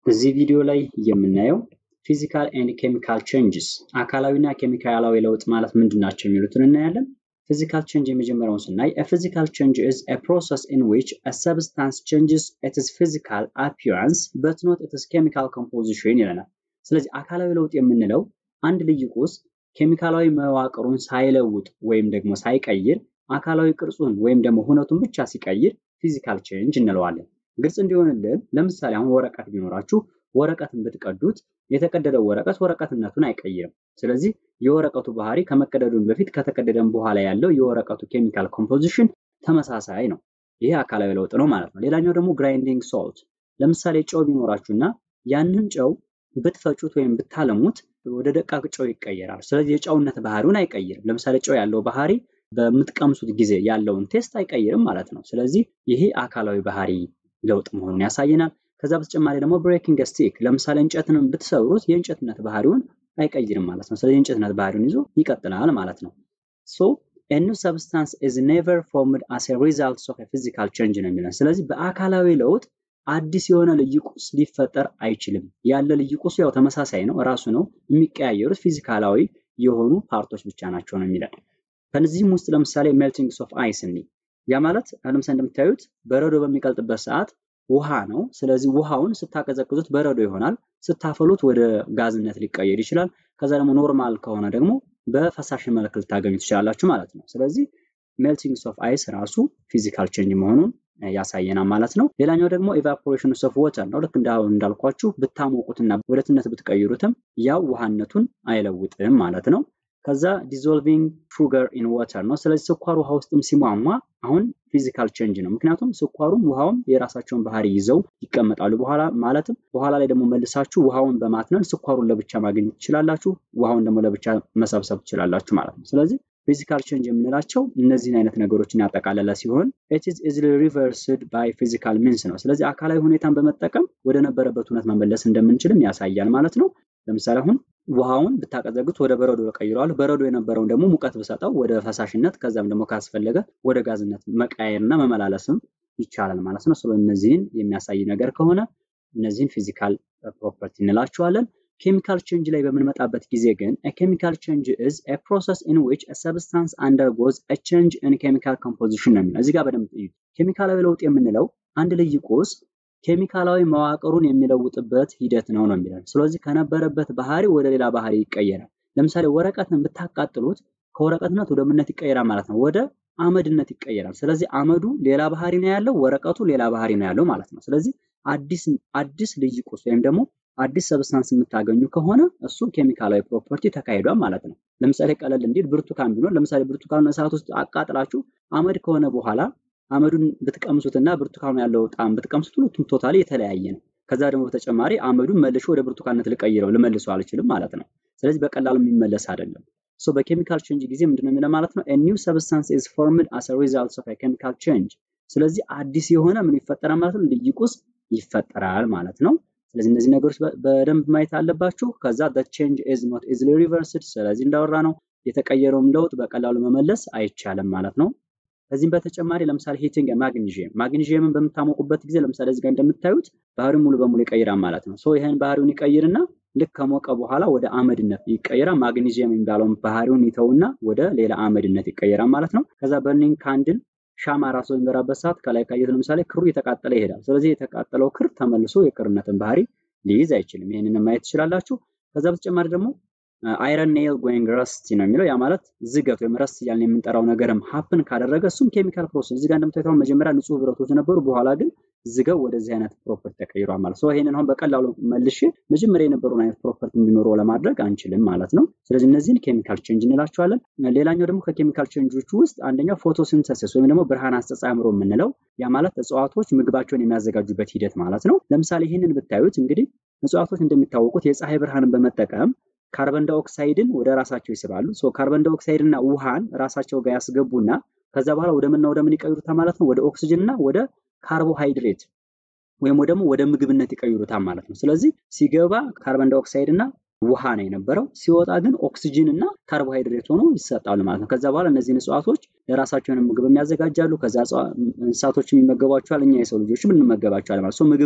እዚህ ቪዲዮ ላይ የምናየው ፊዚካል ኤንድ ኬሚካል ቼንጅስ አካላዊና ኬሚካላዊ ለውጥ ማለት ምንድን ናቸው የሚሉትን እናያለን። ፊዚካል ቼንጅ የመጀመሪያውን ስናይ ፊዚካል ቼንጅ ኢዝ ኤ ፕሮሰስ ኢን ዊች አ ሰብስታንስ ቼንጅስ ኢትስ ፊዚካል አፒራንስ በት ኖት ኢትስ ኬሚካል ኮምፖዚሽን ይለናል። ስለዚህ አካላዊ ለውጥ የምንለው አንድ ልዩ ቁስ ኬሚካላዊ መዋቅሩን ሳይለውጥ ወይም ደግሞ ሳይቀይር አካላዊ ቅርጹን ወይም ደግሞ ሁነቱን ብቻ ሲቀይር ፊዚካል ቼንጅ እንለዋለን። ግልጽ እንዲሆንልን ለምሳሌ አሁን ወረቀት ቢኖራችሁ ወረቀትን ብትቀዱት የተቀደደው ወረቀት ወረቀትነቱን አይቀይርም። ስለዚህ የወረቀቱ ባህሪ ከመቀደዱን በፊት ከተቀደደም በኋላ ያለው የወረቀቱ ኬሚካል ኮምፖዚሽን ተመሳሳይ ነው። ይሄ አካላዊ ለውጥ ነው ማለት ነው። ሌላኛው ደግሞ ግራይንዲንግ ሶልት፣ ለምሳሌ ጨው ቢኖራችሁና ያንን ጨው ብትፈጩት ወይም ብታለሙት ወደ ደቃቅ ጨው ይቀየራል። ስለዚህ የጨውነት ባህሪውን አይቀይርም። ለምሳሌ ጨው ያለው ባህሪ በምትቀምሱት ጊዜ ያለውን ቴስት አይቀይርም ማለት ነው። ስለዚህ ይሄ አካላዊ ባህሪ ለውጥ መሆኑን ያሳየናል። ከዛ በተጨማሪ ደግሞ ብሬኪንግ ስቲክ ለምሳሌ እንጨትን ብትሰብሩት የእንጨትነት ባህሪውን አይቀይርም ማለት ነው። ስለዚህ የእንጨትነት ባህሪውን ይዞ ይቀጥላል ማለት ነው። ሶ ኤ ኒው ሰብስታንስ ኢዝ ኔቨር ፎርምድ አስ ኤ ሪዛልት ኦፍ ፊዚካል ቼንጅ ነው የሚለን። ስለዚህ በአካላዊ ለውጥ አዲስ የሆነ ልዩ ቁስ ሊፈጠር አይችልም። ያለ ልዩ ቁሱ ያው ተመሳሳይ ነው፣ ራሱ ነው። የሚቀያየሩት ፊዚካላዊ የሆኑ ፓርቶች ብቻ ናቸው ነው የሚለን። ከነዚህም ውስጥ ለምሳሌ ሜልቲንግስ ኦፍ አይስ እኒ ያ ማለት ለምሳሌ እንደምታዩት በረዶ በሚቀልጥበት ሰዓት ውሃ ነው። ስለዚህ ውሃውን ስታቀዘቅዙት በረዶ ይሆናል። ስታፈሉት ወደ ጋዝነት ሊቀየር ይችላል። ከዛ ደግሞ ኖርማል ከሆነ ደግሞ በፈሳሽ መልክ ልታገኙ ትችላላችሁ ማለት ነው። ስለዚህ ሜልቲንግስ ኦፍ አይስ ራሱ ፊዚካል ቼንጅ መሆኑን ያሳየናል ማለት ነው። ሌላኛው ደግሞ ኢቫፖሬሽን ኦፍ ወተር ነው። ልክ እንዳልኳችሁ ብታሞቁትና ወደትነት ብትቀይሩትም ያው ውሃነቱን አይለውጥም ማለት ነው። ከዛ ዲዞልቪንግ ሹገር ኢን ዋተር ነው። ስለዚህ ስኳር ውሃ ውስጥም ሲሟሟ አሁን ፊዚካል ቼንጅ ነው። ምክንያቱም ስኳሩም ውሃውም የራሳቸውን ባህሪ ይዘው ይቀመጣሉ። በኋላ ማለትም በኋላ ላይ ደግሞ መልሳችሁ ውሃውን በማትነን ስኳሩን ለብቻ ማግኘት ትችላላችሁ፣ ውሃውን ደግሞ ለብቻ መሰብሰብ ትችላላችሁ ማለት ነው። ስለዚህ ፊዚካል ቼንጅ የምንላቸው እነዚህን አይነት ነገሮችን ያጠቃለለ ሲሆን ኢት ኢዝ ኢዝሊ ሪቨርስድ ባይ ፊዚካል ሚንስ ነው። ስለዚህ አካላዊ ሁኔታን በመጠቀም ወደ ነበረበት እውነት መመለስ እንደምንችልም ያሳያል ማለት ነው። ለምሳሌ አሁን ውሃውን ብታቀዘቅዙት ወደ በረዶ ቀይረዋል። በረዶ የነበረውን ደግሞ ሙቀት ብሰጠው ወደ ፈሳሽነት ከዛም ደግሞ ካስፈለገ ወደ ጋዝነት መቀየርና መመላለስም ይቻላል ማለት ነው። ስለ እነዚህን የሚያሳይ ነገር ከሆነ እነዚህን ፊዚካል ፕሮፐርቲ እንላቸዋለን። ኬሚካል ቼንጅ ላይ በምንመጣበት ጊዜ ግን ኬሚካል ቼንጅ ኢዝ ኤ ፕሮሰስ ኢን ዊች ሰብስታንስ አንደርጎዝ ኤ ቼንጅ ኢን ኬሚካል ኮምፖዚሽን ነው የሚለው። እዚህ ጋር በደንብ እዩት። ኬሚካላዊ ለውጥ የምንለው አንድ ልዩ ቁስ ኬሚካላዊ መዋቅሩን የሚለውጥበት ሂደት ነው ነው የሚለን። ስለዚህ ከነበረበት ባህሪ ወደ ሌላ ባህሪ ይቀየራል። ለምሳሌ ወረቀትን ብታቃጥሉት ከወረቀትነት ወደ ምነት ይቀየራል ማለት ነው። ወደ አመድነት ይቀየራል። ስለዚህ አመዱ ሌላ ባህሪ ነው ያለው፣ ወረቀቱ ሌላ ባህሪ ነው ያለው ማለት ነው። ስለዚህ አዲስ አዲስ ልዩ ቁስ ወይም ደግሞ አዲስ ሰብስታንስ የምታገኙ ከሆነ እሱ ኬሚካላዊ ፕሮፐርቲ ተካሂዷል ማለት ነው። ለምሳሌ ቀለል እንዲል ብርቱካን ቢኖር ለምሳሌ ብርቱካኑን እሳት ውስጥ አቃጥላችሁ አመድ ከሆነ በኋላ አመዱን ብትቀምሱትና ብርቱካኑ ያለው ጣዕም ብትቀምሱት ሁለቱም ቶታሊ የተለያየ ነው። ከዛ ደግሞ በተጨማሪ አመዱን መልሾ ወደ ብርቱካንነት ልቀይረው ልመልሰው አልችልም ማለት ነው። ስለዚህ በቀላሉ የሚመለስ አይደለም። ሶ በኬሚካል ቼንጅ ጊዜ ምንድነው የሚለው ማለት ነው ኒው ሰብስታንስ ኢዝ ፎርምድ አስ ሪዛልት ኦፍ ኬሚካል ቼንጅ። ስለዚህ አዲስ የሆነ ምን ይፈጠራል ማለት ነው ልዩ ቁስ ይፈጠራል ማለት ነው። ስለዚህ እነዚህ ነገሮች በደንብ ማየት አለባችሁ። ከዛ the change is not easily reversed ስለዚህ እንዳወራ ነው የተቀየረውም ለውጥ በቀላሉ መመለስ አይቻልም ማለት ነው። ከዚህም በተጨማሪ ለምሳሌ ሂቲንግ ማግኒዥየም ማግኒዥየምን በምታሞቁበት ጊዜ ለምሳሌ እዚህ ጋር እንደምታዩት ባህሪውን ሙሉ በሙሉ ይቀይራል ማለት ነው። ሶ ይህን ባህሪውን ይቀይርና ልክ ከሞቀ በኋላ ወደ አመድነት ይቀይራል። ማግኒዥየም የሚባለውን ባህሪውን ይተውና ወደ ሌላ አመድነት ይቀይራል ማለት ነው። ከዛ በርኒንግ ካንድል ሻማ ራሱ በሚበራበት ሰዓት ከላይ ካየት ለምሳሌ ክሩ እየተቃጠለ ይሄዳል። ስለዚህ የተቃጠለው ክር ተመልሶ የክርነትን ባህሪ ሊይዝ አይችልም። ይህንን ማየት ትችላላችሁ። ከዛ በተጨማሪ ደግሞ አይረን ኔል ጎይንግ ረስቲ ነው የሚለው ያ ማለት ዝገት ወይም ረስት እያልን የምንጠራው ነገርም ሀፕን ካደረገ እሱም ኬሚካል ፕሮሰስ እዚህ ጋር እንደምታዩት መጀመሪያ ንጹህ ብረቶች ነበሩ፣ በኋላ ግን ዝገው ወደዚህ አይነት ፕሮፐርቲ ተቀይሯል ማለት ነው። ይሄንን አሁን በቀላሉ መልሼ መጀመሪያ የነበረውን አይነት ፕሮፐርቲ እንዲኖረው ለማድረግ አንችልም ማለት ነው። ስለዚህ እነዚህን ኬሚካል ቼንጅ እንላቸዋለን። ሌላኛው ደግሞ ከኬሚካል ቼንጆቹ ውስጥ አንደኛው ፎቶሲንተሲስ ወይም ደግሞ ብርሃን አስተጻምሮ የምንለው ያ ማለት እጽዋቶች ምግባቸውን የሚያዘጋጁበት ሂደት ማለት ነው። ለምሳሌ ይህንን ብታዩት እንግዲህ እጽዋቶች እንደሚታወቁት የፀሐይ ብርሃንን በመጠቀም ካርበን ዳይኦክሳይድን ወደ ራሳቸው ይስባሉ። ሶ ካርበን ዳይኦክሳይድ እና ውሃን ራሳቸው ጋር ያስገቡና ከዛ በኋላ ወደ ምንና ወደ ምን ይቀይሩታል ማለት ነው? ወደ ኦክሲጅን እና ወደ ካርቦሃይድሬት ወይም ደግሞ ወደ ምግብነት ይቀይሩታል ማለት ነው። ስለዚህ ሲገባ ካርበን ዳይኦክሳይድ እና ውሃ ነው የነበረው። ሲወጣ ግን ኦክሲጅን እና ካርቦሃይድሬት ሆኖ ይሰጣሉ ማለት ነው። ከዛ በኋላ እነዚህን እጽዋቶች ለራሳቸውን ምግብ የሚያዘጋጃሉ። ከዛ እንስሳቶች የሚመገቧቸዋል፣ እኛ የሰው ልጆችም እንመገባቸዋል ማለት ነው። ምግብን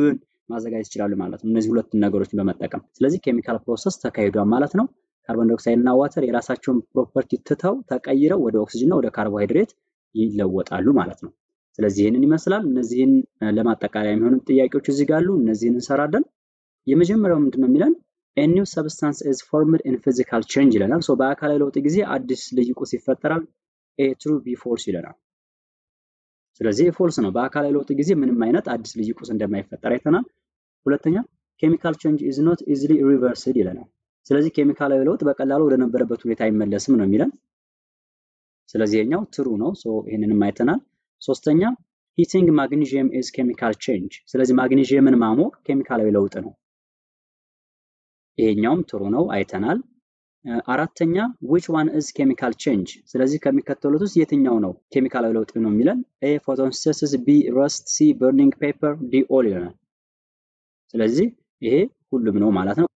ማዘጋጀት ይችላሉ ማለት ነው። እነዚህ ሁለቱን ነገሮችን በመጠቀም ስለዚህ ኬሚካል ፕሮሰስ ተካሂዷል ማለት ነው። ካርቦን ዳይኦክሳይድ እና ዋተር የራሳቸውን ፕሮፐርቲ ትተው ተቀይረው ወደ ኦክሲጅን እና ወደ ካርቦሃይድሬት ይለወጣሉ ማለት ነው። ስለዚህ ይህንን ይመስላል። እነዚህን ለማጠቃለያ የሚሆኑ ጥያቄዎች እዚህ ጋር አሉ። እነዚህን እንሰራለን። የመጀመሪያው ምንድን ነው የሚለን ኒው ሰብስታንስ ኢዝ ፎርምድ ኢን ፊዚካል ቼንጅ ይለናል። ሶ በአካላዊ ለውጥ ጊዜ አዲስ ልዩ ቁስ ይፈጠራል። ኤ ትሩ ቢ ፎልስ ይለናል። ስለዚህ ፎልስ ነው። በአካላዊ ለውጥ ጊዜ ምንም አይነት አዲስ ልዩ ቁስ እንደማይፈጠር አይተናል። ሁለተኛ ኬሚካል ቼንጅ ኢዝ ኖት ኢዚሊ ሪቨርስድ ይለናል። ስለዚህ ኬሚካላዊ ለውጥ በቀላሉ ወደ ነበረበት ሁኔታ አይመለስም ነው የሚለን። ስለዚህ የኛው ትሩ ነው። ሶ ይህንንም አይተናል። ሶስተኛ ሂቲንግ ማግኒዥየም ኢዝ ኬሚካል ቼንጅ። ስለዚህ ማግኒዥየምን ማሞቅ ኬሚካላዊ ለውጥ ነው። ይሄኛውም ትሩ ነው አይተናል። አራተኛ ዊች ዋን ኢዝ ኬሚካል ቼንጅ። ስለዚህ ከሚከተሉት ውስጥ የትኛው ነው ኬሚካላዊ ለውጥ ነው የሚለን? ኤ ፎቶሲንተሲስ፣ ቢ ረስት፣ ሲ በርኒንግ ፔፐር፣ ዲ ኦል ይለናል። ስለዚህ ይሄ ሁሉም ነው ማለት ነው።